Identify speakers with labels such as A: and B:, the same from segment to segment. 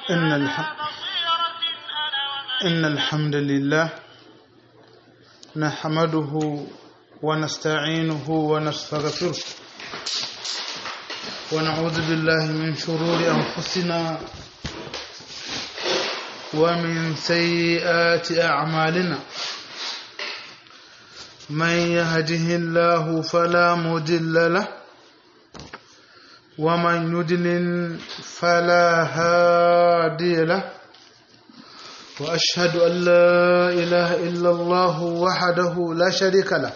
A: إن الحمد إن الحمد لله نحمده ونستعينه ونستغفره ونعوذ بالله من شرور أنفسنا ومن سيئات أعمالنا من يهده الله فلا مضل له ومن يضلل فلا هادي له واشهد ان لا اله الا الله وحده لا شريك له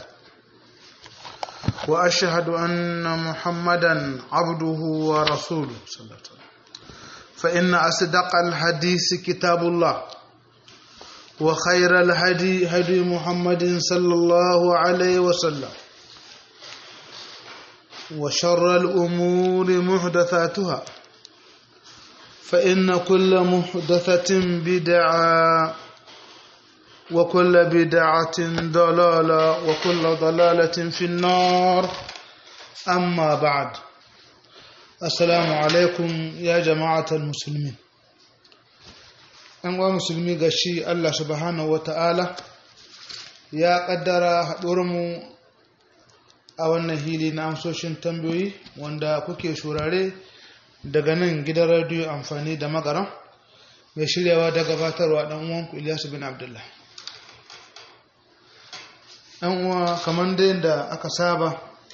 A: واشهد ان محمدا عبده ورسوله صلى الله عليه وسلم فان اصدق الحديث كتاب الله وخير الهدي هدي محمد صلى الله عليه وسلم وشر الأمور محدثاتها فإن كل محدثة بدعة وكل بدعة ضلالة وكل ضلالة في النار أما بعد السلام عليكم يا جماعة المسلمين أنواع مسلمي غشي الله سبحانه وتعالى يا قدر حضورمو a wannan hili na amsoshin tambayoyi wanda kuke shurare daga nan gidan radiyo amfani da magaran mai shiryawa da gabatarwa dan uwanku Ilyasu bin Abdullah dan uwa kamar da yadda aka saba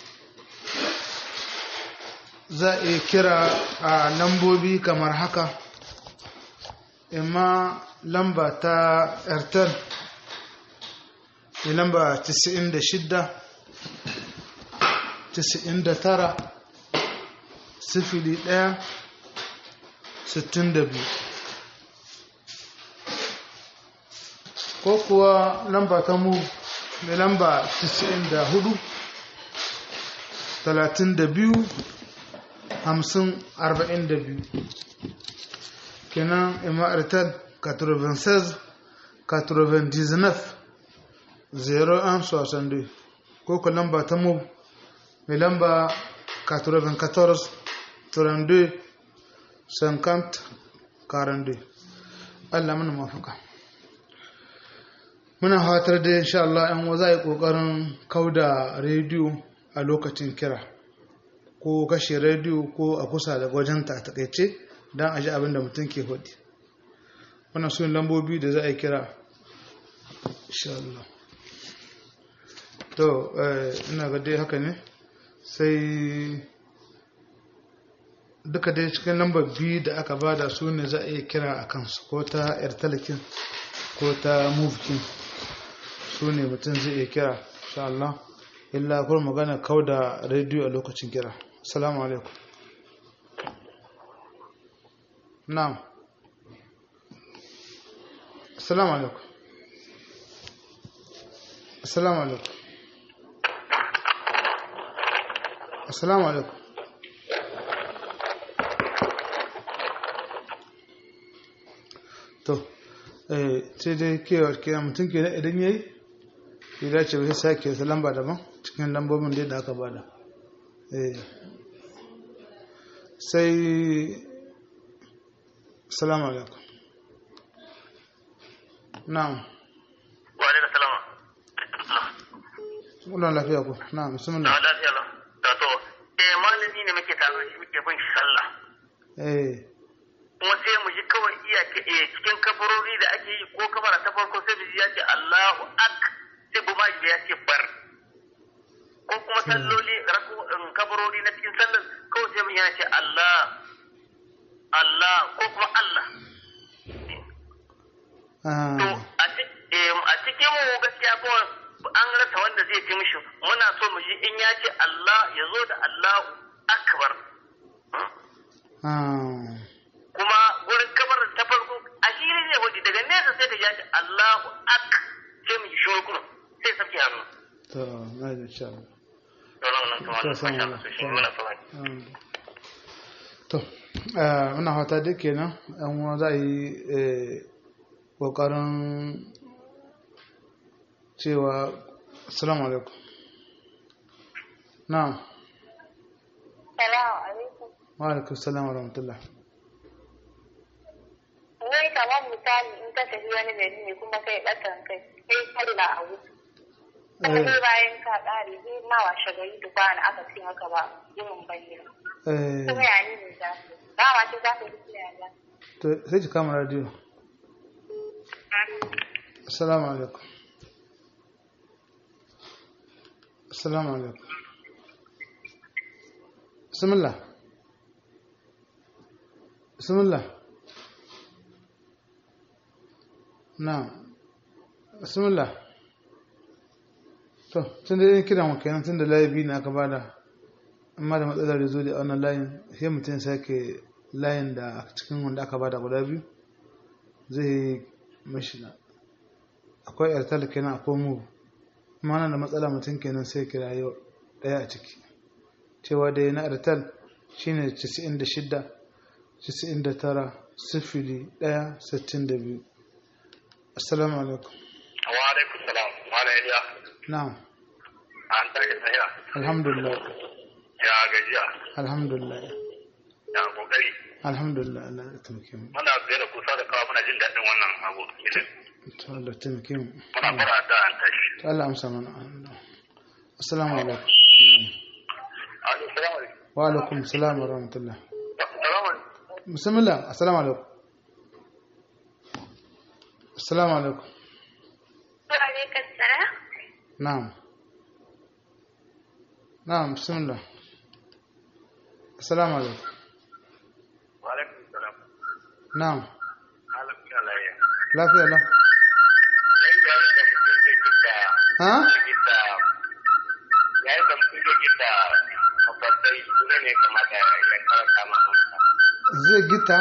A: za a iya kira a lambobi kamar haka imma lamba ta airtel lamba 96 tisa'in da tara sifili ɗaya sittin da biyu ko kuwa lamba ta mu mai lamba tisa'in da hudu talatin da biyu hamsin arba'in da biyu kenan imartar 96 99 01 62 ko ku lamba ta mu mai lamba 94 32 50 42 Allah mana mafaka muna fatar da insha Allah yan za a yi kokarin kauda rediyo a lokacin kira ko kashe rediyo ko a kusa da gwajenta a takaice don a ji abin da mutum ke hudu wannan sun lambobi da za a yi kira insha Allah to ina ga dai haka ne sai duka dai cikin lambar biyu da aka bada su ne za a iya kira a kansu ko ta airtelekin ko ta movekin su ne mutum zai iya kira sha Allah illa kuma magana kau da rediyo a lokacin kira salamu alaikum na'am assalamu alaikum assalamu alaikum assalamu alaikum to sai dai kewar kira mutum ke idan yayi ya dace bai sake ta lamba daban cikin lambobin da da aka bada sai assalamu alaikum na'am
B: wa alaikum salama
A: Wannan lafiya ko na'am
B: na
A: bismillah
B: lafiya lau da to eh malami ne muke tare da shi muke bin shi sallah
A: eh
B: kuma sai mu ji kawai iya ke- eh, cikin kabarori da ake yi ko kabara ta farko sai mu ji ya ce Allahu ak sai bu ma ya ce bar ko kuma salloli raku in kabarori na cikin sallar kawai sai mu ji ya ce Allah Allah ko kuma Allah to
A: ah
B: a ci- eh, a cikin mu gaskiya ko an rasa wanda zai fi mishi muna so mu ji in ya ce Allah ya zo da Allahu akbar
A: ah
B: kuma wurin kamar ta farko a hili ne wani daga nesa sai ka ji shi Allahu ak sai mu ji shuru kuma sai sabki hannu
A: to na da insha Allah
B: to nan nan kamar
A: To,
B: masha
A: sama
B: Allah
A: Allah.
B: so shi muna so
A: Mm. to eh, muna fata duk kenan yan uwa za a yi eh, kokarin cewa assalamu alaikum na'am
C: Salamu alaikum.
A: wa alaikum salam wa rahmatullah
C: kamar misali in ka tafi wani gari ne kuma kai ɗakan kai kai sallah a wuce kuma sai bayan ka ƙare sai ma washe gari da kwana aka ce haka ba yin bayyana
A: eh
C: kuma ya ni ne za su ba ma ce za su yi ya za
A: to sai ki kama radio assalamu alaikum assalamu alaikum bismillah bismillah na bismillah to tun da yin kiran wa kenan tun da layi biyu ne aka bada amma da matsalar da zo da wannan layin sai mutum sake layin da a cikin wanda aka bada guda biyu zai mashi na akwai airtel kenan akwai mu kuma nan da matsala mutum kenan sai kira yau daya a ciki cewa da na airtel shine 96 99 sifili daya sittin da biyu assalamu alaikum
B: wa alaikum salam mala iliya
A: na'am
B: an tashi sahiya
A: alhamdulillah
B: ya gajiya
A: alhamdulillah
B: ya kokari
A: alhamdulillah Allah ya taimake mu
B: muna biye da kusa da kawo muna jin daɗin wannan abu
A: to Allah ya taimake mu
B: muna fara da an tashi
A: to Allah amsa mana assalamu alaikum
B: alaikum salam
A: wa alaikum salam wa rahmatullah
B: salamu
A: bismillah assalamu alaikum assalamu alaikum
C: alaikum salam
A: na'am na'am bismillah assalamu alaikum
B: wa alaikum salam
A: na'am
B: malam ina lafiya
A: lafiya la
B: yayin da mutum zai gita
A: ha
B: gita yayin da mutum zai gita mafarkai suna ne kamata ya karanta masa
A: zai gita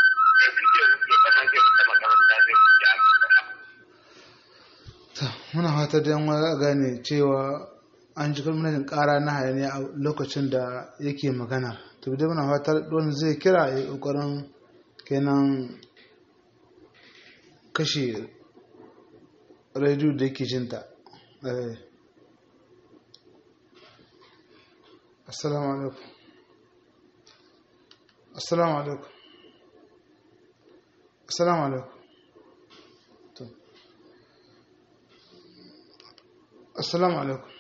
A: ta muna fata da yan gane cewa an ji gwamnatin kara na hayaniya a lokacin da yake magana to dai muna fata don zai kira ya kokarin kenan kashe rediyo da yake jinta eh assalamu alaikum assalamu alaikum assalamu alaikum to assalamu alaikum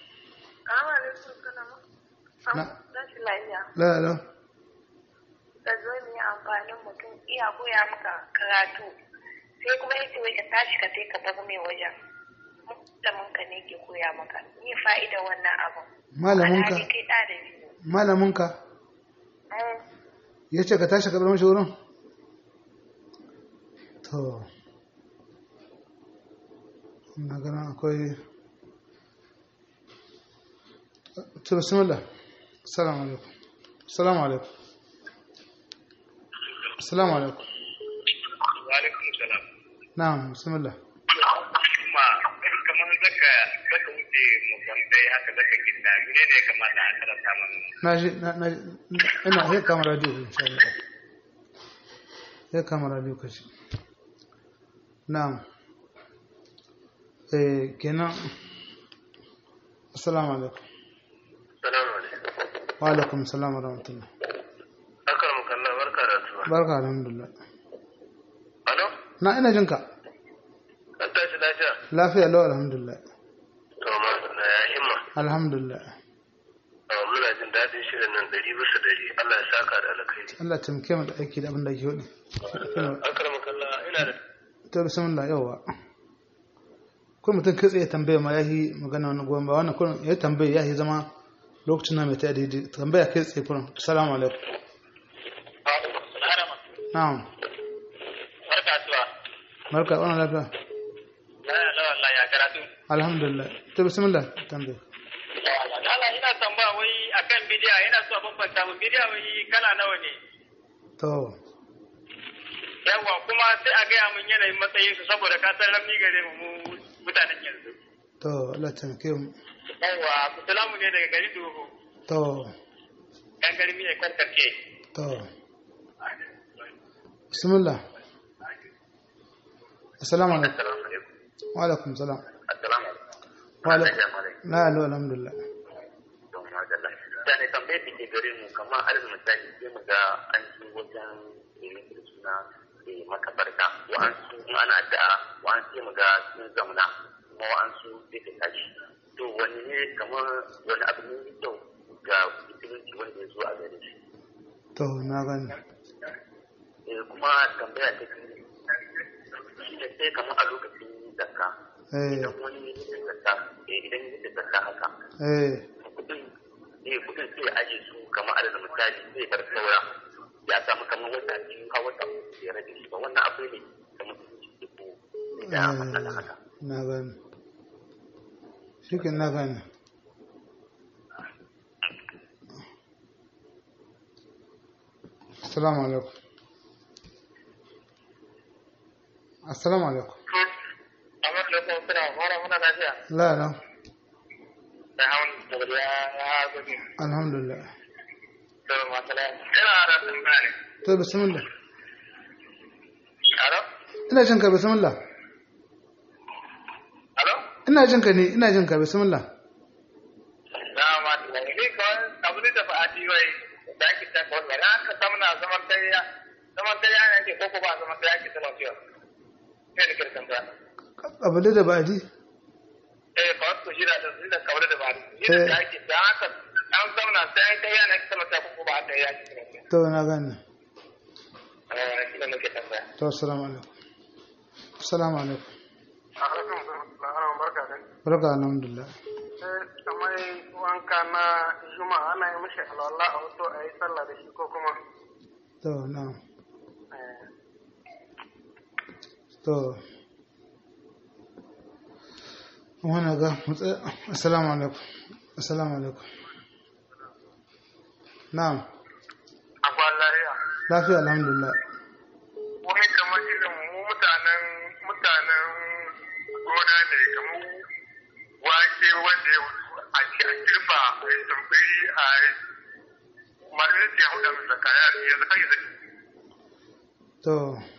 A: Na.
C: Rashin lafiya.
A: la la
C: Ka zo mu yi amfanin mutum iya koya maka karatu. Sai kuma ya ce wai ka tashi ka sai ka bar mai wajen. Malamin ka ne ke koya maka. Ni fa'ida wannan abin.
A: malaminka
C: Alhali kai ɗalibi ne.
A: malaminka
C: Mm.
A: ya ce ka tashi ka bar mashi wurin to na gana akwai to bismillah assalamu alaikum assalamu alaikum assalamu alaikum
B: Wa'alaikum salam.
A: na'am bismillah
B: Kuma kamar zaka zaka wuce musamman haka zaka gida mene ne kamata a karanta mana?
A: na ji na na ina ya kama radio insha Allah ya kama radio kashi na'am eh kenan assalamu alaikum
B: Salamu alaikum.
A: wa alaikum salam wa rahmatullah
B: Akar mu kallon barka da asuba.
A: barka alhamdulillah
B: Alo?
A: na ina jinka
B: An tashi lafiya?
A: lafiya lau alhamdulillah
B: To ma na ya himma.
A: alhamdulillah
B: Uh, Muna jin daɗin shirin nan ɗari bisa ɗari. Allah ya saka da alkhairi.
A: Allah ya taimake mu da aiki da abin da ke hudu
B: Akar mu kallon ina da
A: ta bismillah yawa kun mutum kai tsaye tambaya ma yahi magana wani goyon ba wannan kun ya tambaya yahi zama lokacin na mai ta daidai tambaya kai tsaye kun assalamu alaikum na'am
B: Barka asuba.
A: barka wannan lafiya
B: Laya lawan laya karatu.
A: alhamdulillah ta bismillah tambaya
B: Allah ina tambaya wai akan bidiya ina so a bambanta mu bidiya wai kala nawa ne?
A: to
B: Yawwa kuma sai a gaya mun yanayin matsayin su saboda ka san ramni gare mu mu mutanen yanzu.
A: to Allah ya taimake mu
B: Yawwa Salamu ne daga gari Dogo.
A: to
B: Yan garmi ne karkarke.
A: to bismillah assalamu alaikum
B: Assalamu alaikum.
A: wa alaikum salam
B: Assalamu alaikum.
A: wa alaikum la la alhamdulillah
B: Don magana. Da ne tambayar da ke gare mu kamar har misali sai mu ga an ci wajen ilimin da suna eh, makabarta wa'ansu in ana addu'a wa'ansu sai mu ga sun zauna kuma wa'ansu sai su tashi to wani ne kamar wani abu ne mai kyau ga musulunci wanda ya zo a gare shi
A: to na gani
B: eh, kuma tambaya ta biyu shi ne sai kamar a lokacin zakka
A: eh
B: idan wani ya yi zakka eh, idan ya yi zakka haka
A: eh
B: kudin eh kudin sai ya aje su kamar adadin misali zai bar saura ya samu kamar wata biyu har wata uku ya rage shi ba wannan abu ne da musulunci ke ko da matsala haka
A: na gani shi na gani assalamu alaikum assalamu alaikum
B: amma da kuma suna fara muna lafiya
A: la la
B: da hawan da ya ya gudu
A: alhamdulillah
B: to masala ina da tambaya ne
A: to bismillah
B: alo
A: ina jin ka bismillah
B: alo
A: ina jin ka ne ina jin ka bismillah
B: na ma da ne kawai abu ne da ba a ji wai da ake ta kawai ba na ka samuna zaman tayya zaman tayya ne ke koko ba zaman tayya ke sama fiye sai da kirkan da
A: abu da ba'adi
B: eh ba su jira da su da kawai da ba jira da ake da haka an zauna sai an tayya ne sama ta koko ba ta yaki sama fiye
A: to na gani
B: eh shi ne nake tambaya
A: to assalamu alaikum assalamu alaikum
B: alaikum barka da
A: barka alhamdulillah
B: kamar wanka na juma'a ana yi mishi alwala a wato a yi sallah da shi ko kuma
A: to na to wani ga mutsa assalamu alaikum assalamu alaikum na'am
B: akwai lafiya
A: lafiya alhamdulillah
B: wani kamar irin mu mutanen mutanen gona ne kamar wake wanda ya a ci a girba a yi tambayi a yi malamin ya hudu da kaya yanzu har yanzu
A: to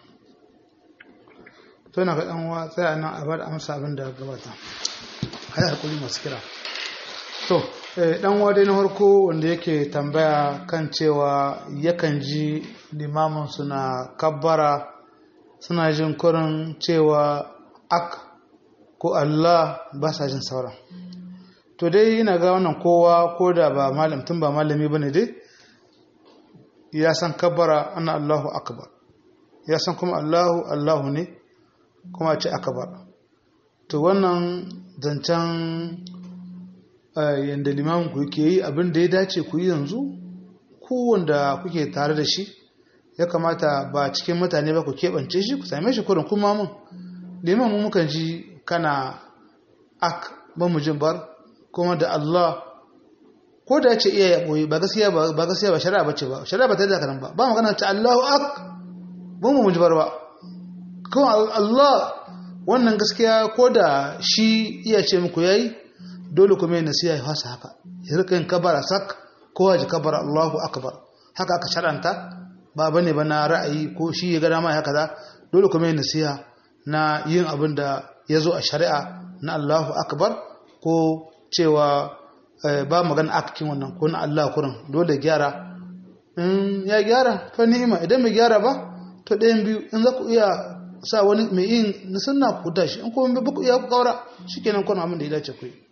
A: to na ga dan uwa tsaya nan a bar amsa abin da gabata hai hakuri masu kira to eh, dan uwa dai na farko wanda yake tambaya kan cewa yakan ji limamin suna kabbara suna jin kurin cewa ak ko Allah ba sa jin sauran to dai ina ga wannan kowa ko da ba malam tun ba malami bane dai ya san kabbara ana Allahu akbar ya san kuma Allahu Allahu ne kuma ce akbar to wannan zancen yadda limamin ku yake yi abin da ya dace ku yi yanzu ku wanda kuke tare da shi ya kamata ba cikin mutane ba ku keɓance shi ku same shi kurin kuma mun liman mu mukan ji kana ak ba mu jin bar kuma da Allah ko da ya ce iya ya ɓoye ba gaskiya ba gaskiya ba shari'a ba ce ba shari'a ba ta da kanan ba ba magana ta Allahu ak ba mu ji bar ba kuma Allah wannan gaskiya ko da shi iya ce muku yayi dole kuma yin nasiha ya fasa haka ya rika yin kabara sak ko ji kabara Allahu akbar haka aka sharanta ba bane ba na ra'ayi ko shi ya ga dama haka za dole kuma yin nasiha na yin abin da ya zo a shari'a na Allahu akbar ko cewa ba magana akikin wannan ko na Allah kurin dole gyara in ya gyara fa ni'ima idan mai gyara ba to ɗayan biyu in za ku iya sa wani mai yin na sunna ku tashi in kuma ba ku iya ku kaura shikenan kuna abin da ya dace ku yi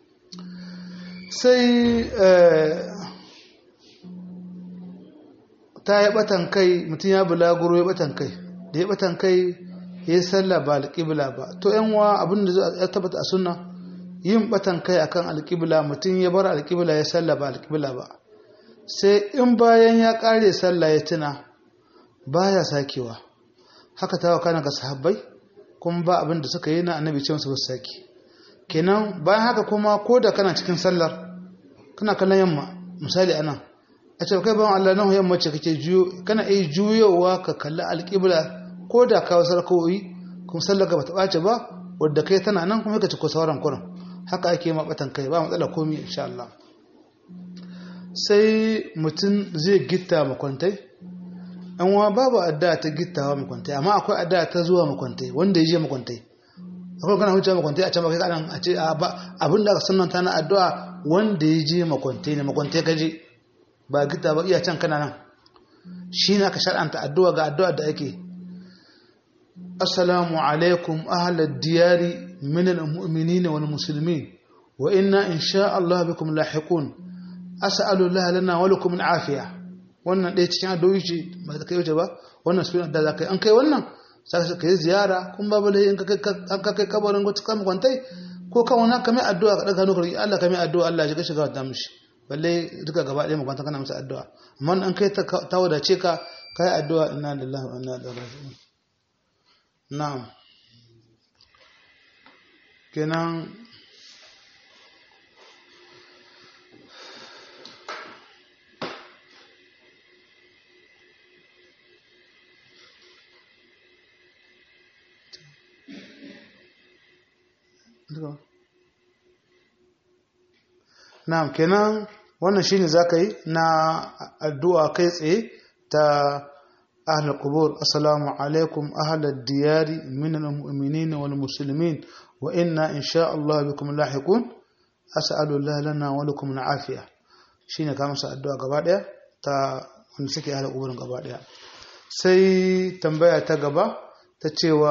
A: sai ta yi batan kai mutum ya bulaguro ya batan kai da ya batan kai ya yi sallah ba alƙibla ba to yan wa abin da ya tabbata a sunna yin batan kai akan alƙibla mutum ya bar alƙibla ya sallah ba alƙibla ba sai in bayan ya ƙare sallah ya tuna baya sakewa haka ta wa kana ga sahabbai kuma ba abin da suka yi na annabi ce musu saki kenan bayan haka kuma ko da kana cikin sallar kana kallon yamma misali anan a ce kai bayan Allah nan yamma ce kake juyo kana iya juyowa ka kalli alƙibla ko da ka wasu raka'o'i kuma sallar ka bata ɓace ba wadda kai tana nan kuma ka ci ko sauran kuran haka ake ma batan kai ba matsala komi insha Allah sai mutum zai gitta makwantai an wa babu adda ta gittawa makwantai amma akwai adda ta zuwa makwantai wanda ya je makwantai akwai kana hucewa makwantai a can ba kai kanan a ce abin da aka sunanta na addu'a wanda ya je makwantai ne makwantai ka je ba gitta ba iya can kana nan shi ne aka shar'anta addu'a ga addu'a da ake assalamu alaikum ahlal diyari min almu'minin wal muslimin wa inna insha Allah bikum lahiqun as'alu Allah lana wa lakum al'afiya wannan ɗaya cikin addu'o'i ce ba ta kai wuce ba wannan su da za ka yi an kai wannan sai ka yi ziyara kun ba bale in ka kai kabarin gwata kan kwantai ko kan wani kamar addu'a ka daga nukar Allah kamar addu'a Allah ya shiga shiga wata mishi balle duka gaba ɗaya makwanta kana masa addu'a amma an kai ta wadace ka kai addu'a inna lillahi wa inna ilaihi raji'un na'am kenan Na'am kenan wannan shine zaka yi na addu'a kai tsaye ta ahlul qubur assalamu alaikum ahlad diyari minal mu'minin wal muslimin wa inna insha Allah bikum lahiqun as'alu Allah lana wa lakum al'afiya shine ka masa addu'a gaba daya ta wanda suke ahlul qubur gaba daya sai tambaya ta gaba ta cewa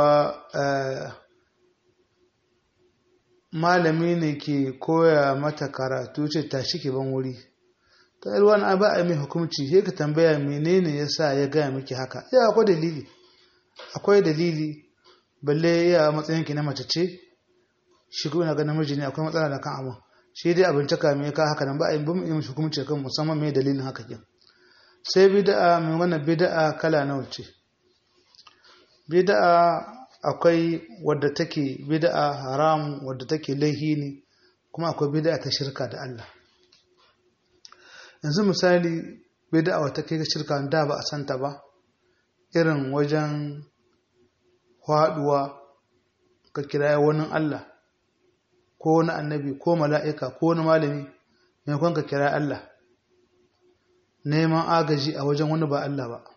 A: malami ne ke koya mata karatu ce tashi ke ban wuri ta yi wani ba a mai hukumci sai ka tambaya menene ya sa ya gaya miki haka ya akwai dalili akwai dalili balle ya matsayin ki na mace ce shi kuma ga namiji ne akwai matsala da kan abu shi dai abin caka mai ka haka nan ba a yi bin yin hukumci kan musamman mai dalilin haka kin sai bid'a mai wannan bid'a kala nawa ce bid'a akwai wadda take bid'a haram wadda take laihi ne kuma akwai bid'a ta shirka da Allah yanzu misali bid'a wata kai shirka da ba a santa ba irin wajen haduwa ka kira wani Allah ko wani annabi ko mala'ika ko wani malami maimakon ka kira Allah neman agaji a wajen wani ba Allah ba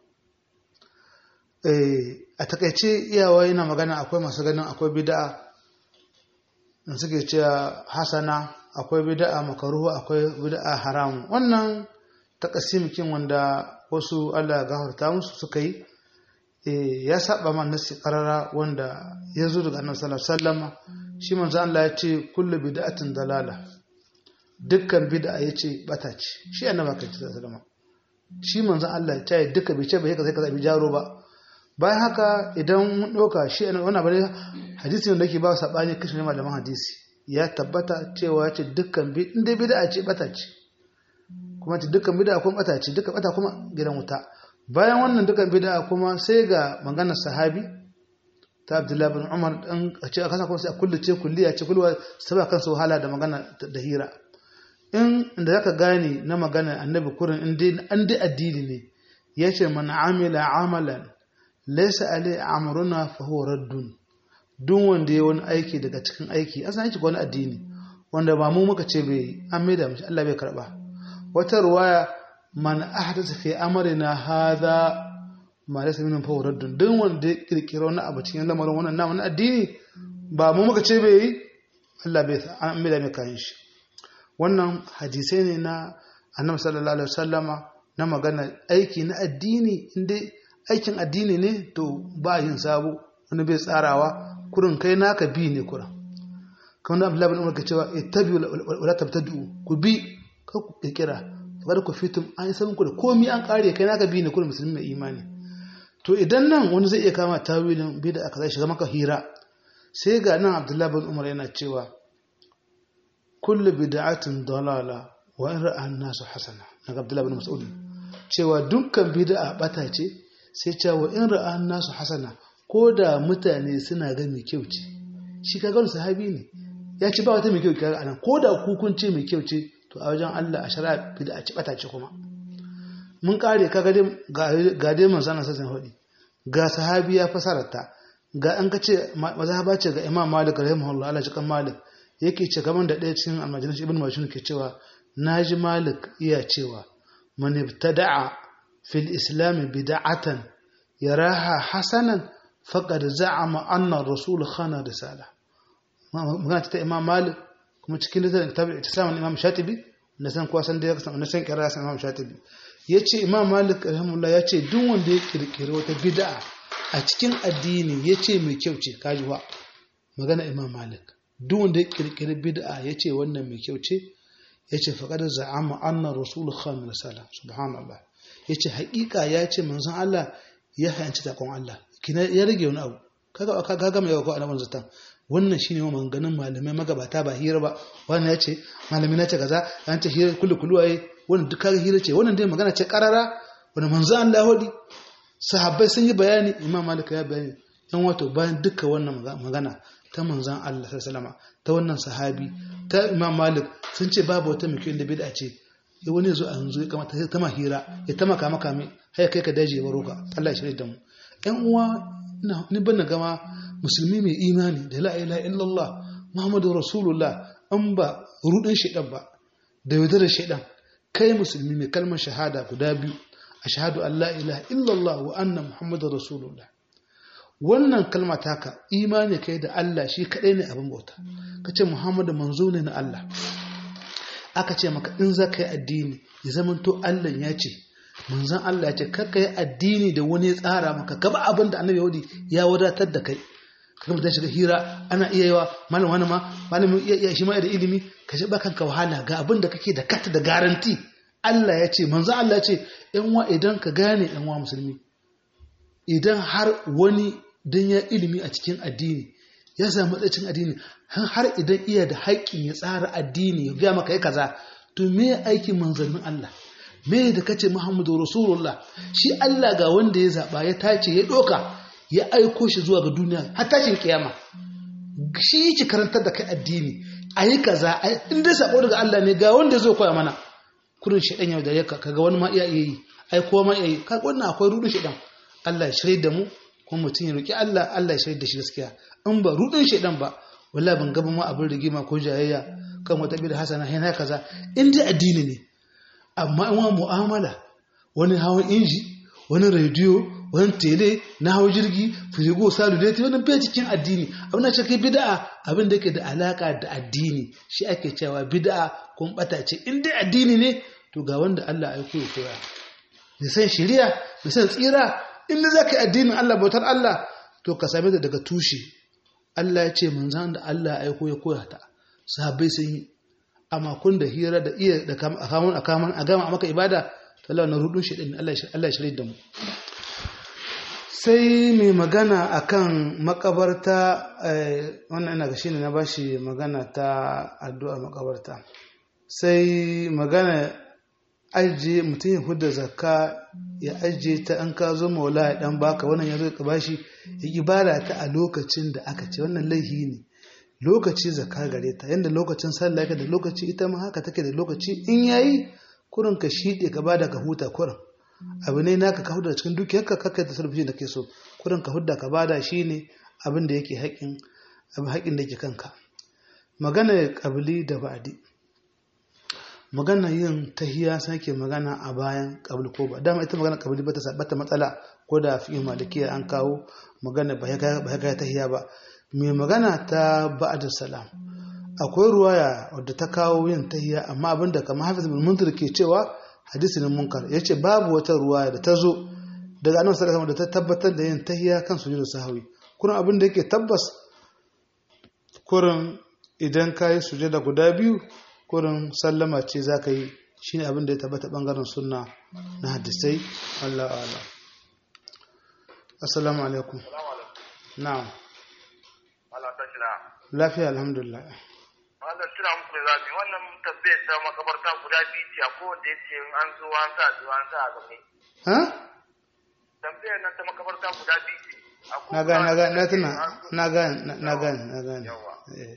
A: a takaice iyawa yana magana akwai masu ganin akwai bida'a da suke cewa hasana akwai bida'a makaruhu akwai bida'a haramu wannan takasimikin wanda wasu Allah gafarta musu suka yi ya saba man nasi karara wanda ya zo daga annabi sallallahu alaihi wasallam shi manzo Allah ya ce kullu bid'atin dalala dukkan bid'a yace bata ce shi annabi kai sallallahu alaihi wasallam shi manzo Allah ya ce duka bai ce bai ka sai ka zabi jaro ba bayan haka idan mun ɗauka shi a wani bane hadisi wanda ke ba saɓani kashi ne malaman hadisi ya tabbata cewa ya ce dukkan bi in dai bida ce bata ce kuma ce dukkan bida kuma bata ce dukkan bata kuma gidan wuta bayan wannan dukkan bida kuma sai ga maganar sahabi ta abdullahi bin umar dan a ce a kasa kuma sai a kullace kulliya ce kulwa saba kansa wahala da magana da hira in inda zaka gane na magana annabi kurin in dai an dai addini ne yace man amila amalan laisa alai amruna fa huwa raddun duk wanda ya wani aiki daga cikin aiki asan aiki wani addini wanda ba mu muka ce bai an maida mishi Allah bai karba wata ruwaya man ahdatha fi amrina hadha ma laysa minhu fa huwa raddun duk wanda ya kirkira wani abu cikin lamarin wannan na wani addini ba mu muka ce bai yi Allah bai an maida mai kayan shi wannan hadisai ne na annabi sallallahu alaihi wasallama na magana aiki na addini inda aikin addini ne to ba yin sabo wani bai tsarawa kurin kai naka bi ne kurin kamar abdullahi bin umar ka cewa ittabi wala tabtadu ku bi ka ku kirkira fa ku fitum an yi sabon ku da komai an kare kai naka bi ne kurin musulmi mai imani to idan nan wani zai iya kama tawilin bi da aka zai shiga maka hira sai ga nan abdullahi bin umar yana cewa kullu bid'atin dalala wa in ra'a an-nasu hasana daga abdullahi bin mas'ud cewa dukkan bid'a bata ce sai cewa in ra'an nasu hasana ko da mutane suna ga mai kyau ce shi ka gano sahabi ne ya ce ba wata mai kyau kaga anan ko da kun ce mai kyau ce to a wajen Allah a shari'a bid'a ci bata ce kuma mun kare ka ga ga dai manzon Allah sai hudi ga sahabi ya fasararta ga an kace mazhaba ce ga Imam Malik rahimahullah Allah shi kan Malik yake ce kaman da ɗaya cikin almajirin Ibn Mashun ke cewa naji Malik iya cewa man ibtada'a fil islam bid'atan yaraha hasanan faqad za'ama anna ar-rasul khana risala magana ta Imam Malik kuma cikin littafin tabi ittisamin Imam Shatibi na san kuwa san da ya san na san kira san Imam Shatibi yace Imam Malik rahimahullah yace duk wanda ya kirkire wata bid'a a cikin addini ya ce mai kyau ce kajuwa magana imam malik duk wanda ya kirkiri bid'a ya ce wannan mai kyau ce ya ce faƙadar za'ama annan rasulun khamil salam subhanallah ya ce haƙiƙa ya ce manzan Allah ya hayanci takon Allah kina ya rage wani abu kaga ka gama yawa ko alaman zatan wannan shine wa maganganun malamai magabata ba hira ba wannan ya ce malami na ce kaza an ce hira kullu kullu waye wannan duk kaga hira ce wannan dai magana ce karara wanda manzan Allah hodi sahabbai sun yi bayani imam malik ya bayani yan wato bayan duka wannan magana ta manzan Allah sallama ta wannan sahabi ta imam malik sun ce babu wata mai da bid'a ce ya wani zo a yanzu ya kamata ta ma hira ya ta maka maka mai haya kai ka daji ya baro ka Allah ya shirya da mu yan uwa ni ban gama musulmi mai imani da la ilaha illallah muhammadu rasulullah an ba rudin shaidan ba da yaudarar shaidan kai musulmi mai kalmar shahada guda biyu ashhadu an la ilaha illallah wa anna muhammadu rasulullah wannan kalma taka imani kai da Allah shi kadai ne abin bauta kace muhammadu manzo ne na Allah aka ce maka in za ka yi addini ya zamanto Allah ya ce manzon Allah ya ce kakka yi addini da wani ya tsara maka gaba abin da annabi yahudi ya wadatar da kai kaga mutum shiga hira ana iya yawa malam wani ma malamin iya shi ma da ilimi ka ji kanka wahala ga abin da kake da kata da garanti Allah ya ce manzon Allah ya ce yan wa idan ka gane yan wa musulmi idan har wani dan ya ilimi a cikin addini ya samu matsacin addini har idan iya da haƙƙin ya tsara addini ya gaya maka ya kaza to me aikin manzannin Allah me da kace Muhammadu Rasulullah shi Allah ga wanda ya zaba ya tace ya doka ya aiko shi zuwa ga duniya har tashin kiyama shi yake karantar da kai addini ayi kaza in dai sako daga Allah ne ga wanda zai koya mana kurin shedan yau da yaka kaga wani ma iya yi ai ko ma iya yi kaga wannan akwai rudin shedan Allah ya shirye da mu kuma mutum ya roki Allah Allah ya shirye da shi gaskiya in ba rudin shedan ba wallahi ban gaba ma abin rigima ko jayayya kan wata bi da hasana yana kaza in dai addini ne amma in wani mu'amala wani hawan inji wani rediyo wani tele na hawa jirgi firigo saluleti wani bai cikin addini abin da cikin bid'a abin da ke da alaka da addini shi ake cewa bid'a kun bata ce in dai addini ne to ga wanda Allah aiko ya koya da san shari'a da san tsira in da zaka yi addinin Allah bautar Allah to ka same ta daga tushe Allah ya ce manzan da Allah aiko ya koya ta sahabbai sun yi amma kun da hira da iya da kamun a kamun a gama maka ibada Allah na rudun shi din Allah ya shirye da mu sai mai magana akan makabarta wannan ina ga shine na bashi magana ta addu'a makabarta sai magana ajiye mutum ya hudda zakka ya ajiye ta an ka zo maula ya dan baka wannan ya zo ka bashi ya ibada ta a lokacin da aka ce wannan laihi ne lokaci zakka gare ta yanda lokacin sallah da lokaci ita ma haka take da lokaci in yayi kurin ka shide ka bada ka huta kurin abu ne naka ka huda cikin dukiyarka kakkai ta sarfi da ke so kurin ka hudda ka bada shine abin da yake haƙin abin haƙin da yake kanka magana kabili da ba'di magana yin tahiya sake magana a bayan kabul ko ba dama ita magana kabili ba ta sabata matsala ko da fi malikiya an kawo magana ba ya kai tahiya ba mai magana ta ba'da salam akwai ruwaya wadda ta kawo yin tahiya amma abinda kamar hafiz bin munzir ke cewa hadisi ne munkar yace babu wata ruwaya da ta zo daga annabi sallallahu alaihi da ta tabbatar da yin tahiya kan sujudu sahwi kurin abin da yake tabbas kurin idan ka yi sujada guda biyu kurin sallama ce za ka yi shi ne abin da ya tabbata ɓangaren sunna na hadisai Allah Allah assalamu alaikum na'am lafiya alhamdulillah
B: wannan tuna muku da zabi wannan tabbayar ta makabarta guda biyu ce a kowanne ya ce an zo an sa zuwa an sa a game
A: ha
B: tambayar nan ta makabarta guda biyu ce
A: na gane na gane na tuna na gane na gane na gane eh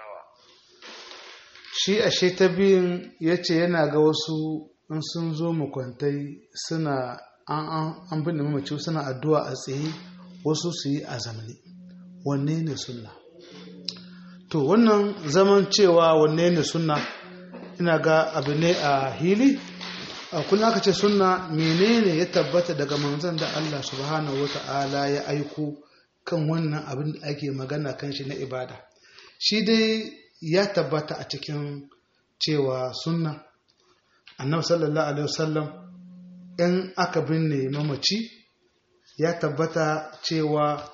A: shi ashe ta biyun ya ce yana ga wasu in sun zo makwantai suna an bin mamaci suna addu'a a tsaye wasu su yi a zamani wanne ne sunna to wannan zaman cewa wanne ne sunna ina ga abu ne a hili a kuna aka ce sunna menene ya tabbata daga manzon da Allah subhanahu wata'ala ya aiko kan wannan abin da ake magana kan shi na ibada shi dai ya tabbata a cikin cewa sunna annabi sallallahu alaihi wasallam in aka binne mamaci ya tabbata cewa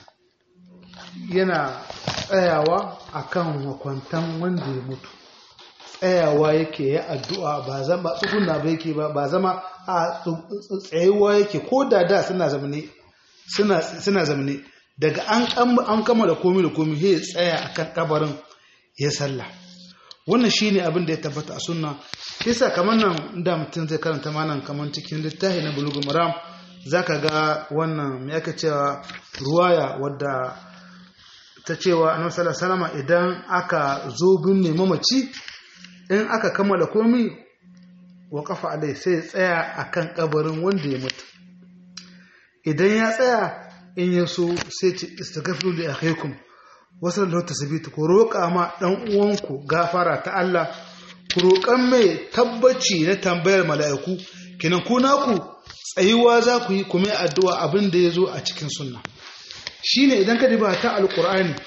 A: yana tsayawa akan makwantan wanda ya mutu tsayawa yake ya addu'a ba zama tsuguna ba yake ba ba zama a tsayuwa yake ko da da suna zamane suna zamane daga an kama da komi da komi ya tsaya akan kabarin ya sallah wannan shine abin da ya tabbata a sunna yasa kamar nan da mutum zai karanta manan kamar cikin littafi na bulugul maram zaka ga wannan me aka cewa ruwaya wadda ta cewa annabi sallallahu alaihi wasallam idan aka zo binne mamaci in aka kammala komi wa kafa alai sai tsaya akan kabarin wanda ya mutu idan ya tsaya in ya so sai ce istaghfiru li akhikum wasu da tasbitu ku roƙa ma dan uwanku gafara ta Allah ku roƙan mai tabbaci na tambayar mala'iku kinan ku naku tsayuwa za ku yi kuma addu'a abin da ya zo a cikin sunna shine idan ka diba ta alqur'ani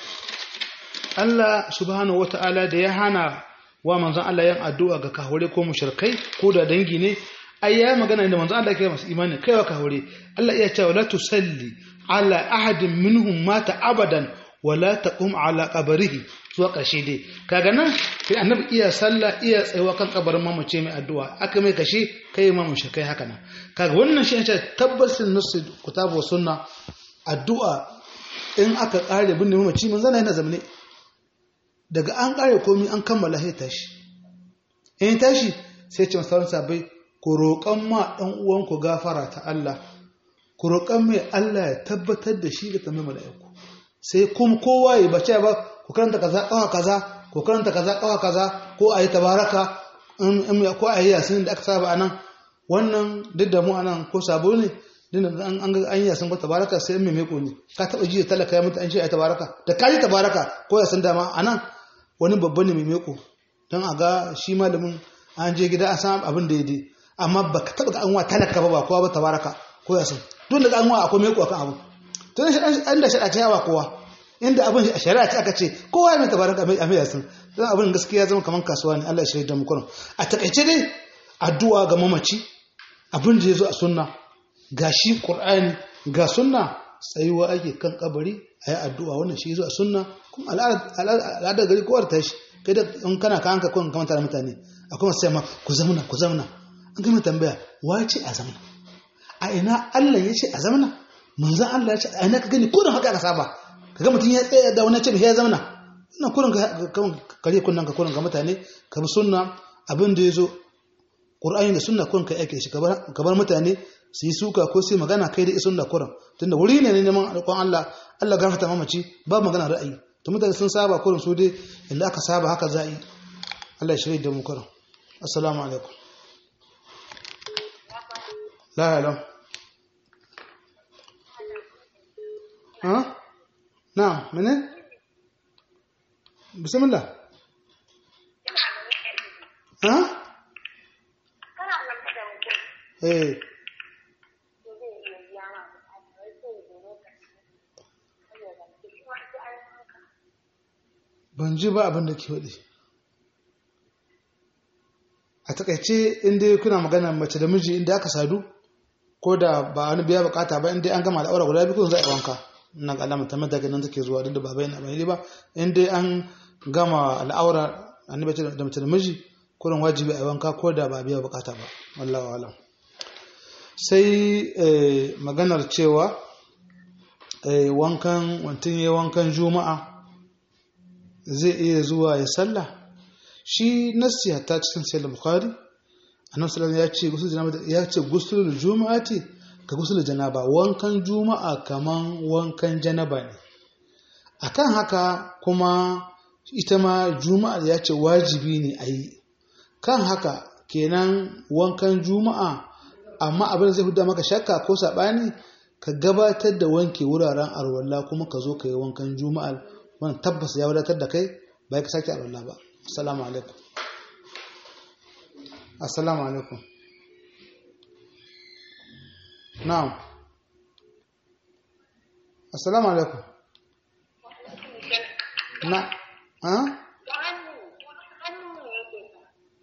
A: Allah subhanahu wata'ala da ya hana wa manzon Allah yin addu'a ga kahore ko mushrikai ko da dangi ne ai ya magana da manzon Allah ke masu imani kaiwa kahore Allah iya cewa la tusalli ala ahadin minhum mata abadan wala taqum ala qabrihi zuwa ƙarshe dai kaga nan sai annabi iya sallah iya tsayuwa kan kabarin mamace mai addu'a aka mai kashe kai ma mushrikai haka nan kaga wannan shi ne tabbasin nasu kitabu sunna addu'a in aka kare binne mamaci manzon yana zamane daga an kare komi an kammala sai tashi in tashi sai ce masu sabai ku roƙon ma ɗan uwanku gafara ta Allah ku roƙon mai Allah ya tabbatar da shi da tambayi mala'iku sai kuma kowa ya bace ba ku karanta kaza kawa kaza ku karanta kaza kawa kaza ko a yi tabaraka ko a yi yasin da aka saba a nan wannan duk da mu a nan ko sabo ne an ga an yi yasin ko tabaraka sai mai meko ne ka taɓa ji talaka ya mutu an ce a yi tabaraka da ka yi tabaraka ko yasin dama a nan wani babba ne mai meko don a ga shi malamin an je gida a san abin da ya dai amma ba ka taɓa ga an wa talaka ba ba kowa ba tabaraka ko yasin duk da an wa akwai meko akan abu to ne an da shaɗa ta yawa kowa inda abin a shari'a ce aka ce kowa mai tabaraka mai amir yasin don abin gaskiya zama kamar kasuwa ne Allah ya shirya da mu a takaice dai addu'a ga mamaci abin da ya zo a sunna ga shi qur'ani ga sunna tsayuwa ake kan kabari a yi addu'a wannan shi zo a sunna kuma al'adar gari kowar ta shi kai da in kana ka hanka kawai kamata da mutane akwai masu yamma ku zamana ku zamana an gama tambaya wa ce a zamana a ina Allah ya ce a zamana manzan Allah ya ce a ina ka gani kurin haka ka saba ka ga mutum ya tsaya da wani ce ya zamana ina kurin ka kare kunnan ka kurin ga mutane ka bi sunna abin da ya zo Qur'ani da sunna kurin ka yake shi ka bar mutane su yi suka ko su yi magana kai da isun da kuran tunda wuri ne ne neman alƙon Allah Allah gafarta mamaci ba magana ra'ayi to mutane sun saba kurin su dai inda aka saba haka za yi Allah ya shirya da mu kuran assalamu alaikum la halam ha na mene bismillah ha eh ban ji ba abin da ke waɗi a takaice inda kuna magana mace da miji inda aka sadu ko da ba wani biya bukata ba inda an gama al'aura guda biyu za a yi wanka ina ga alama tamar daga nan take zuwa duk da baba yana bayani ba inda an gama al'aura annabi da mace da miji kurin wajibi a yi wanka ko da ba biya bukata ba wallahu alam sai maganar cewa wankan wantin ya wankan juma'a zai iya zuwa ya sallah shi nassi hatta cikin sahih bukhari annabi sallallahu ya ce gusul janaba ya ce gusul juma'ati ka gusul janaba wankan juma'a kaman wankan janaba ne akan haka kuma ita ma juma'a ya ce wajibi ne a yi kan haka kenan wankan juma'a amma abin da zai huda maka shakka ko saɓani ka gabatar da wanke wuraren arwalla kuma ka zo ka yi wankan juma'a wannan tabbas ya wadatar da kai bai ka sake arwalla ba assalamu alaikum assalamu alaikum na'am assalamu alaikum na ha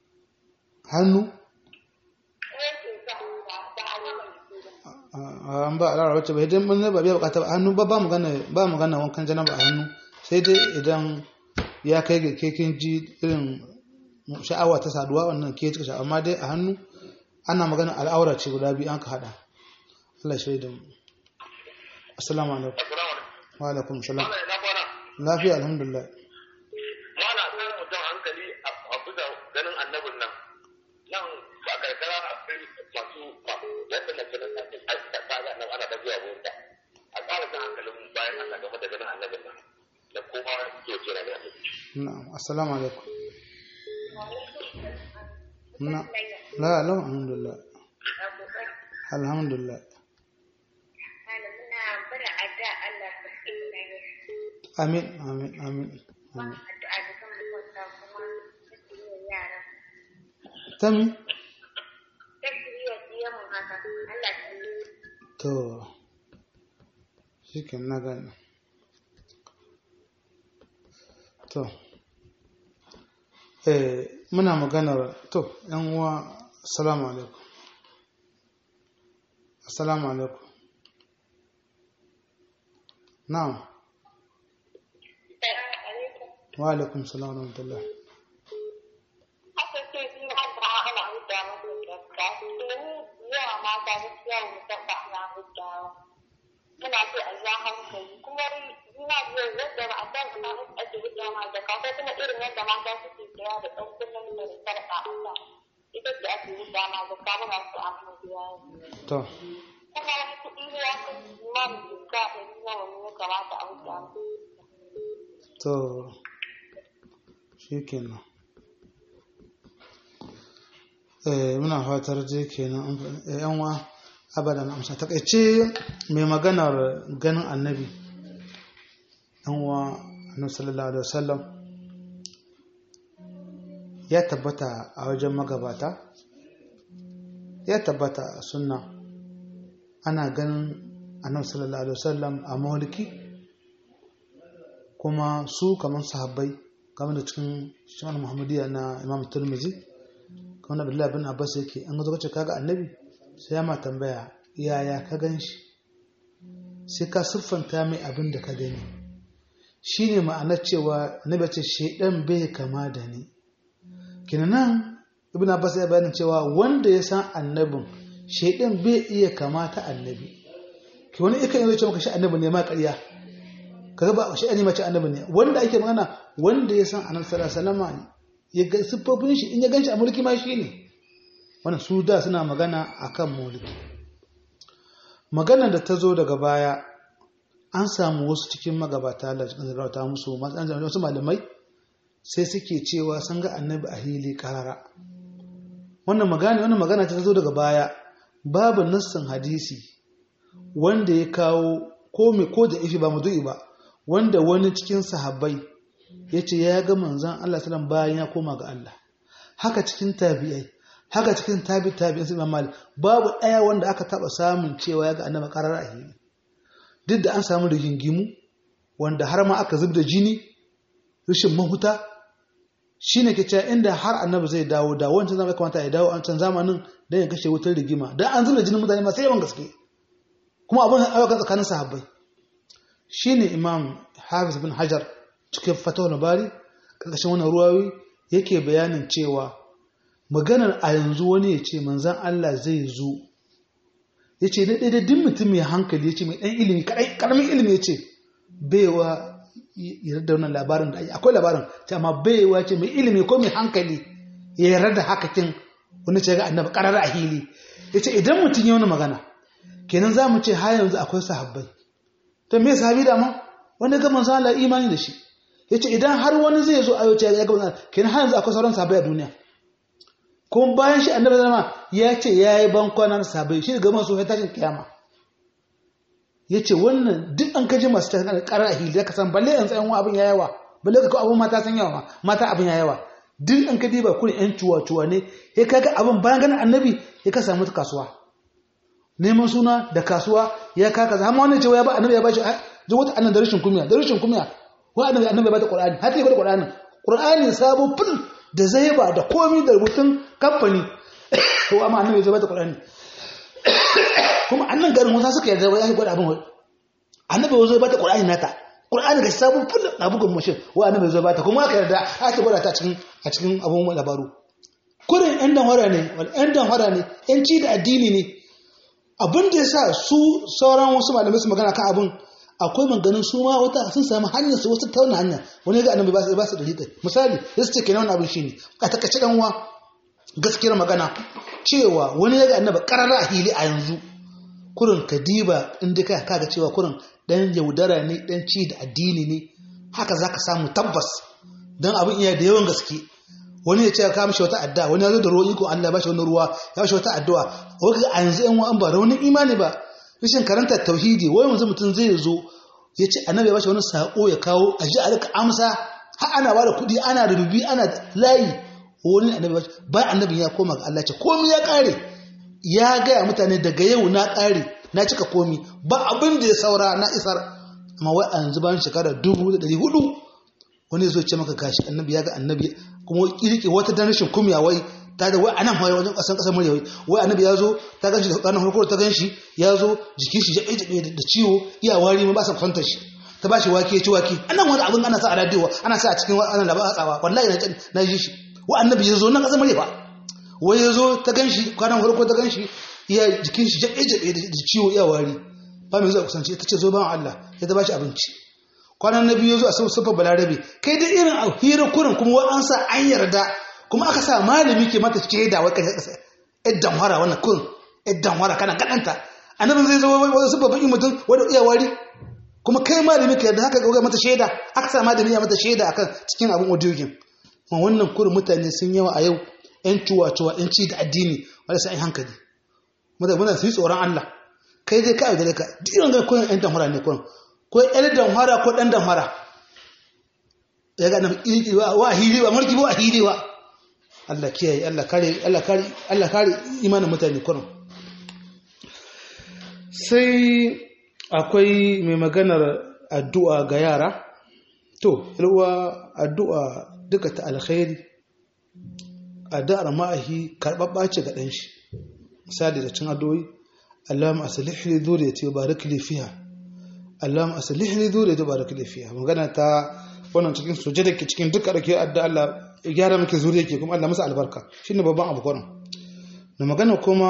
A: hannu an ba al'aura wacce ba idan mun ba biya bukata ba hannu ba ba magana ba magana wankan janaba a hannu sai dai idan ya kai ga kekin ji irin sha'awa ta saduwa wannan ke cika sha'awa amma dai a hannu ana magana al'aura ce guda biyu an ka hada Allah shaida mu assalamu alaikum wa alaikum salam lafiya alhamdulillah
B: mana kan mutum hankali a bisa ganin annabin nan nan a karkara akwai masu yadda na ganin ta kaga nan ana ta zuwa wurin a ƙara kan hankalin bayan Allah game da ganin annabin nan da kuma ke kira da annabi
A: na'am assalamu alaikum na la la alhamdulillah alhamdulillah amin amin amin amin tami to shikin na gani to eh muna maganar to yan uwa assalamu alaikum assalamu alaikum na'am wa alaikum salam wa rahmatullah
C: muna so a ja hankali kuma ina biyar yadda ba a san ina ake hidda ma da kafa kuma irin yadda mata suke saya da ɗan kullum da sarƙa a ita ce ake hidda ma da kafa muna so a mu biya
A: to
C: kuma wani kuɗi ne ya kai imanin jinka da nawa ne ya kamata a hidda mu
A: to shi kenan eh muna fatar je kenan yan wa abadan amsa takaice mai maganar ganin annabi yan wa annabi sallallahu alaihi wasallam ya tabbata a wajen magabata ya tabbata a sunna ana ganin annabi sallallahu alaihi wasallam a mauliki kuma su kamar sahabbai kamar da cikin shi'an muhammadiyya na imam turmizi kamar abdullahi bin abbas yake an gazo kace kaga annabi sai ya ma tambaya yaya ka gan shi sai ka siffanta mai abin da ka gani shine ma'anar cewa annabi ce shedan bai kama da ni kinan ibn abbas ya bayanin cewa wanda ya san annabin shedan bai iya kama ta annabi ki wani ikan yi ce maka shi annabi ne ma ƙarya kaga ba shi ne mace annabi ne wanda ake magana wanda ya san annabi sallallahu alaihi wasallam ya ga siffofin shi in ya ganshi a mulki ma shi ne wannan su da suna magana akan mulki maganar da ta zo daga baya an samu wasu cikin magabata Allah cikin zarauta musu wasu malamai sai suke cewa sun ga annabi a hili karara wannan magana wannan magana ta zo daga baya babu nassin hadisi wanda ya kawo ko me ko da ifi ba mudu'i ba wanda wani cikin sahabbai ya ce ya ga manzan Allah salam bayan ya koma ga Allah haka cikin tabi'ai haka cikin tabi tabi'in sai malik babu ɗaya wanda aka taba samun cewa ya ga annabi karar a hili duk da an samu rigingimu wanda har ma aka zubda jini rashin mahuta shine ke cewa inda har annabi zai dawo da wancan zama kamata ya dawo an can zamanin dan ya kashe wutar rigima dan an zubda jinin mutane masu yawan gaske kuma abin ayyukan tsakanin sahabbai shine imam hafiz bin hajar cikin fatawar bari ƙarƙashin wannan ruwawi yake bayanin cewa maganar a yanzu wani ya ce manzan Allah zai zo ya ce na ɗaya duk mutum mai hankali ya ce mai ɗan ilimi ƙaramin ilimi ya ce baiwa yarda da wannan labarin da akwai labarin ce amma baiwa ce mai ilimi ko mai hankali ya yarda da hakakin wani ce ga annabi ƙarar a hili ya ce idan mutum ya wani magana kenan za mu ce har yanzu akwai sahabbai to me sahabi da ma wanda ga manzo Allah imani da shi yace idan har wani zai zo ayo ce ya ga manzo kenan har yanzu akwai sauran sahabbai a duniya kuma bayan shi annabi zama ya ce yayi bankwanar sahabbai shi ga masu sai tashin kiyama yace wannan duk an kaje masu tashin karar ahili ka san balle yan tsayan abin yayawa balle ka abun mata san yawa mata abin yayawa duk an ka diba kun yan cuwa cuwa ne ya kaga abin bayan ganin annabi ya ka samu kasuwa neman suna da kasuwa ya kaka zama wannan cewa ya ba annabi ya ba shi ji wata annan da rashin kumiya da rashin kumiya ko annabi annabi ya ba ta qur'ani har ta ba qur'ani qur'ani sabo fil da zaiba da komi da rubutun kamfani ko amma annabi ya ba ta qur'ani kuma annan garin wasu suka yarda wai ya gwada abin wai annabi wazo ba ta qur'ani nata qur'ani ga sabon full na bugun mashin wai annabi zo ba ta kuma aka yarda aka gwada ta cikin a cikin abun labaru kurin yan dan hora ne wal yan dan hora ne yan ci da addini ne abin da yasa su sauran wasu malamai su magana kan abin akwai maganin su ma wata sun samu hanyar su wasu tauna hanya wani ga annabi ba su ba su da hita misali yasu ce kenan wannan abin shine a takaice dan uwa gaskiyar magana cewa wani ya ga annabi karara a hili a yanzu kurin kadiba inda ka kaga cewa kurin dan yaudara ne dan ci da addini ne haka zaka samu tabbas dan abin iya da yawan gaske wani ya ce ka mishi wata addu'a wani ya zo da ruwa iko Allah ba shi wani ruwa ya mishi wata addu'a wai a yanzu yan wa'an ba da wani imani ba rashin karanta tauhidi wai yanzu mutum zai zo ya ce annabi ya ba shi wani sako ya kawo a ji a rika amsa har ana ba da kuɗi ana rububi ana layi wani annabi ba ba annabi ya koma ga Allah ce komai ya kare ya gaya mutane daga yau na kare na cika komi ba abin da ya saura na isar amma wai a yanzu bayan shekara dubu da ɗari hudu wani zo ce maka gashi annabi ya ga annabi kuma kirki wata dan rashin kumya wai ta da wai anan hawaye wajen kasan kasar murya wai annabi ya zo ta ganshi da ranar farko ta ganshi ya zo jikin shi jabe jabe da ciwo iya wari ma ba sa fanta shi ta ba shi wake ci wake anan wani abin ana sa a radio ana sa a cikin wannan labarin tsawa wallahi na na ji shi wa annabi ya zo nan kasar murya ba wai ya zo ta ganshi kwanan farko ta ganshi iya jikin shi jabe jabe da ciwo iya wari ba mai zuwa kusanci ta ce zo ban Allah ya ta ba shi abinci kwanan na biyu ya zo a sau sufa balarabe kai da irin a hira kurin kuma wai an sa an yarda kuma aka sa malami ke mata shaida wai kashe kasa idan wara wannan kurin idan wara kana gadanta annabin zai zo wai sufa bakin mutum wanda iya wari kuma kai malami ka yarda haka ga mata shaida aka sa malami ya mata shaida akan cikin abin audiogin ma wannan kurin mutane sun yawa a yau yan cuwa-cuwa yan ci da addini wanda sai hankali mutane su yi tsoron Allah kai dai ka aure ka dinan ga kurin yan damhara ne kurin ko yan damhara ko dan damhara ya ga nan wa hili ba mulki ba hili ba Allah kiyaye Allah kare Allah kare Allah kare imanin mutane kurin sai akwai mai maganar addu'a ga yara to ilwa addu'a duka ta alkhairi addu'ar ma'ahi karɓaɓɓa ce ga ɗan shi misali da cin addu'o'i Allahumma aslih li dhurriyyati wa barik li fiha Allahumma aslih li dhurriyyati wa barik li fiha magana ta wannan cikin sujada ke cikin duka da ke adda Allah ya gyara miki zuriya ke kuma Allah masa albarka shine babban abu kwanan na magana kuma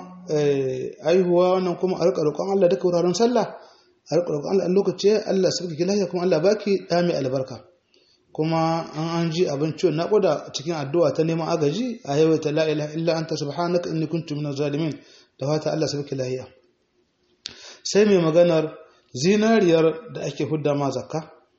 A: aihuwa wannan kuma a rika roƙon Allah duka wuraren sallah a rika roƙon Allah lokaci Allah sabki ki lafiya kuma Allah baki da mai albarka kuma an an ji abin ciwon naƙuda cikin addu'a ta neman agaji a yau ta la ilaha illa anta subhanaka inni kuntu minaz zalimin da fata Allah sabki lafiya sai mai maganar zinariyar da ake hudda ma zakka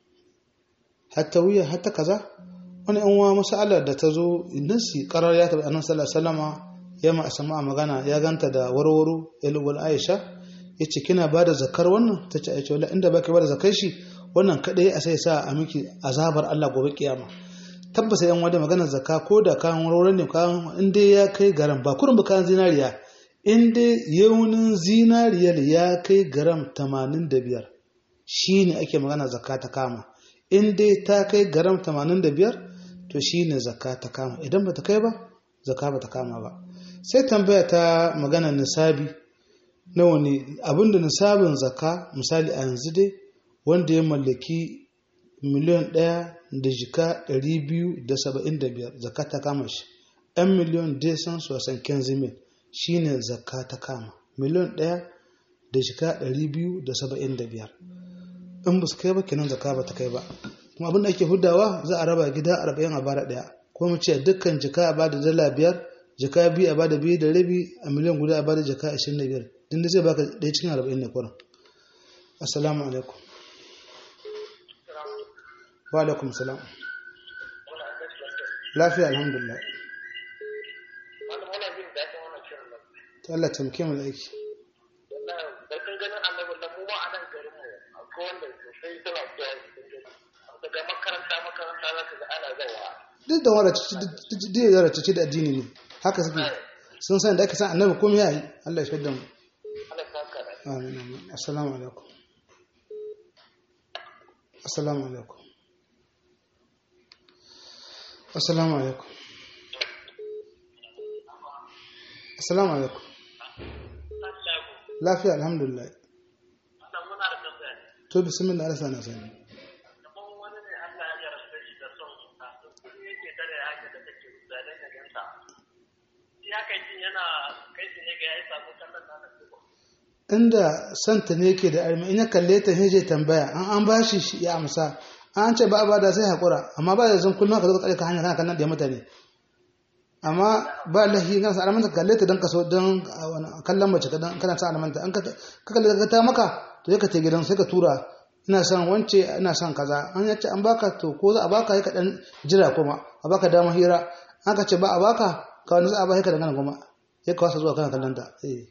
A: hatta wuya hatta kaza wani yan uwa masalar da ta zo nasi karar ya taɓa annabi sallallahu alaihi wasallama ya ma asama magana ya ganta da warwaro yalwal aisha ya ce kina ba da zakar wannan ta ce aisha wala inda baki ba da zakar shi wannan kadai a sai sa a miki azabar Allah gobe kiyama tabbasa yan wada maganar zakka ko da kayan warwaro ne kayan in dai ya kai garam ba kurin kayan zinariya in dai yaunin zinariyar ya kai garam 85 shine ake magana zakka ta kama in dai ta kai garam 85 to shine zakka ta kama idan ba ta kai ba zakka ba ta kama ba sai tambaya ta magana nisabi na wani abinda nisabin zakka misali a yanzu dai wanda ya mallaki miliyan ɗaya da jika 275 zakka ta kama shi ɗan miliyan desan sosan kenzimin shi ne zakka ta kama miliyan ɗaya da jika 275 in ba su kai ba kenan zakka ba ta kai ba kuma abinda ake hudawa za a raba gida 40 a bara ɗaya ko mu ce dukkan jika a bada dala biyar jaka biyu a bada biyu da rabi a miliyan guda a bada jaka ashirin da biyar din da zai baka ɗaya cikin arba'in ne kuran assalamu alaikum wa alaikum salam lafiya alhamdulillah ta Allah tamke mu da aiki duk da wanda cici da addini ne haka suke sun san da aka san annabi komai yayi Allah ya shaida mu amin amin assalamu alaikum assalamu alaikum assalamu alaikum assalamu alaikum lafiya alhamdulillah
B: Allah muna da tambaya ne.
A: to bismillah Allah sana sani
B: Kamar wani ne Allah ya yarda shi da son suna, to kuma yake tare haka da take zanen da gansa. Ya kai jin yana kai shi ne ga ya samu kallon nana ko
A: inda santa ne yake da armi in ya kalle ta heje tambaya an an bashi shi ya amsa an ce ba a bada sai hakura amma ba da zan kullum ka zo ka tsare ka hanya kana kallon da mutane amma ba lahi kana sa alamanta kalle ta dan kaso dan kallon mace ka dan kana sa alamanta an ka ka kalle ka ta maka to sai ka te gidan sai ka tura ina son wance ina son kaza an yace an baka to ko za a baka sai ka dan jira kuma a baka dama hira an ka ce ba a baka ka wani za a baka ka dangana kuma sai ka wasa zuwa kana kallon ta eh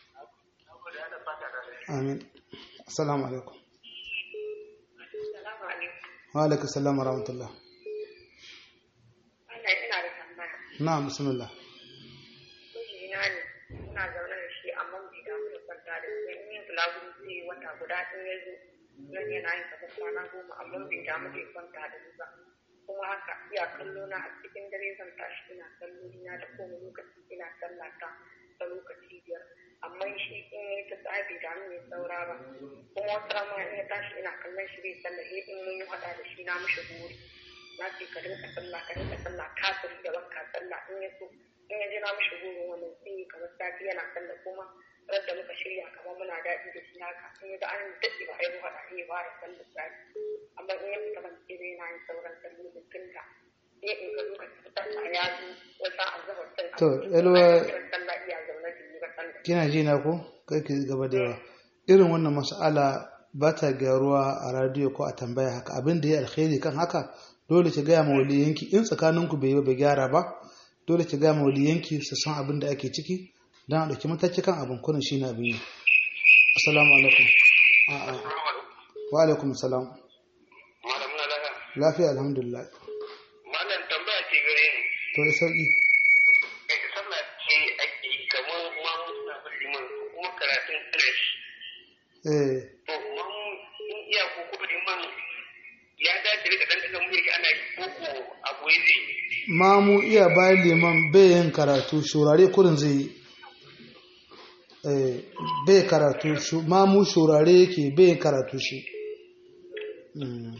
A: amin assalamu alaikum
C: Salamu alaikum.
A: wa alaikum assalam wa rahmatullah
C: Allah ina da tambaya.
A: na'am bismillah
C: Mijina ne ina zaune da shi amma bai damu da kwanta da shi in yin bulaguro zai yi wata guda in ya zo nan yana yin kafa kwana goma amma bai damu da ya kwanta da ni ba. Kuma haka iya kallo na a cikin dare zan tashi ina kallo ina da kowane lokaci ina sallah ta da lokaci biyar. Amma shi in ya yi ta tsaya bai damu ya saura ba. Kuma wata rama in ya tashi ina kallon shi bai sallah sai in mun yi haɗa da shi na mishi buri. Na ce ka rinka sallah ka rinka sallah kafiri da wanka sallah in ya so in ya je na mishi burin wani sai kamar sati yana sallah kuma ran da muka shirya kamar muna daɗi da shi haka in ya ga an daɗe ba a yi haɗa sai ya fara sallah sati amma in ya fita ban ce yana yin sauran sallolin tunda sai in ga lokacin sallah ya zo wata azabar sun
A: To, yalwa-
C: sallah iya zaune da yi ba sallah
A: kina ji na ko kai ki gaba da yawa irin wannan mas'ala ba ta gyaruwa a radiyo ko a tambaya haka abin da ya alkhairi kan haka dole ki gaya ma waliyanki in tsakaninku bai yi ba bai gyara ba dole ki gaya ma waliyanki su san abin da ake ciki don a ɗauki mataki kan abin kunan shi na abin yi assalamu alaikum a'a wa alaikum salam
B: Malam muna lafiya.
A: lafiya alhamdulillah
B: Malam tambaya ce gare ni.
A: to da sauki
B: Kai sallah ce ake yi kamar mamu suna bin liman ko kuma karatun English.
A: eh
B: To mamu in iya ko kuma liman ya dace da dan daga mulki ana yi ko ko a goyi zai yi.
A: mamu iya bayan liman bai yin karatu shurare kurin zai yi Eh, bai karatu shu- mamu shurare yake bai yin karatu shi Mm.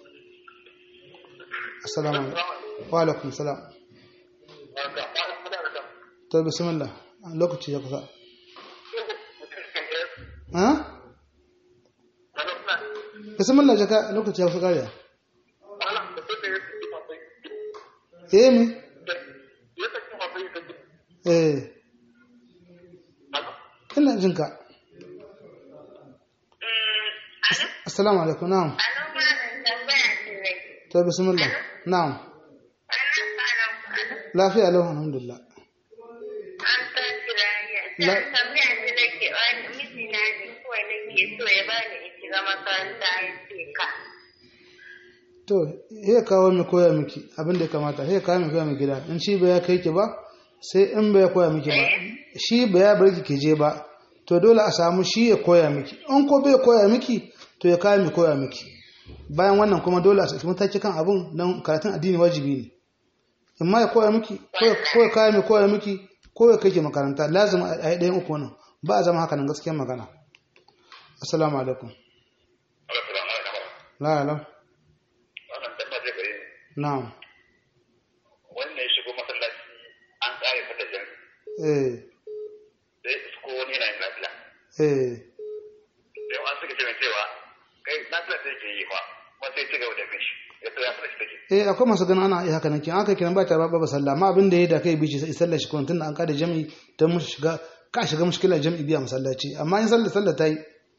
A: assalamu alaikum wa alaikum salam
B: Haka, malam muna da tam.
A: to bismillah lokaci ya kusa ha
B: Malam muna.
A: bismillah jaka lokaci ya kusa kariya
B: Malam da sai da ya fi mafai.
A: eh mi
B: Ya saki mafai da ji.
A: eh
B: Malam.
A: ina jinka assalamu alaikum na'am
C: a nan ma tambaya ce nake
A: to bismillah na'am
C: ana fara kwana
A: lafiya lau alhamdulillah
C: an tashi lafiya
A: La-
C: sai tambaya ce nake wani mijina ne kawai nake so ya bani in shiga makaranta ya ce ka
A: to he kawo mai koya miki abin da ya kamata he kawo mai koya miki gida in shi ba ya kai ki ba sai in ba ya koya miki ba shi ba ya bar ki ki je ba to dole a samu shi ya koya miki in ko bai koya miki to ya kawo mai koya miki bayan wannan kuma dole a saki mataki kan abun don karatun addini wajibi ne in ma ya koya miki ko ya ko ya kawo mai koya miki ko ya kai ki makaranta lazim a yi ɗayan uku nan ba a zama haka nan gaskiyar magana assalamu alaikum
B: Assalamu alaikum.
A: la la
B: Wannan tambaya ce gare ni.
A: na'am
B: Wannan ya shigo masallaci an tsare fata jan
A: eh
B: sai isko wani yana yin lafiya.
A: eh
B: Sai an suka ce mai cewa kai lafiya sai ke yi fa kuma sai ci gaba da bin shi. Ya so ya fara shi take.
A: eh akwai masu ganin ana iya haka nan kin aka kiran ba ta ba ba sallah amma abin da ya da kai bici sai sallar shi kun tunda an kada jami'i dan mu shiga ka shiga mushkilar jami'i biya masallaci amma in sallar sallar ta yi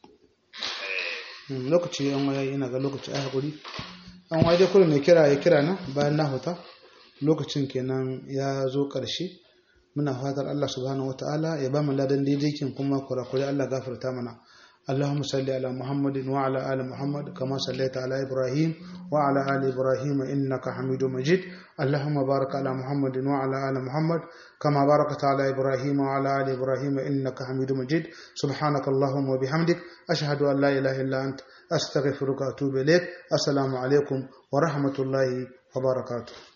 A: Hmm, lokaci an waya ina ga lokaci ai hakuri an waye dai kullum mai kira ya kira nan bayan na huta lokacin kenan ya zo karshe muna fatar Allah subhanahu wataala ya ba mu ladan daidaikin kuma kurakure Allah gafarta mana اللهم صل على محمد وعلى آل محمد كما صليت على إبراهيم وعلى آل إبراهيم إنك حميد مجيد اللهم بارك على محمد وعلى آل محمد كما باركت على إبراهيم وعلى آل إبراهيم إنك حميد مجيد سبحانك اللهم وبحمدك أشهد أن لا إله إلا أنت أستغفرك وأتوب إليك السلام عليكم ورحمة الله وبركاته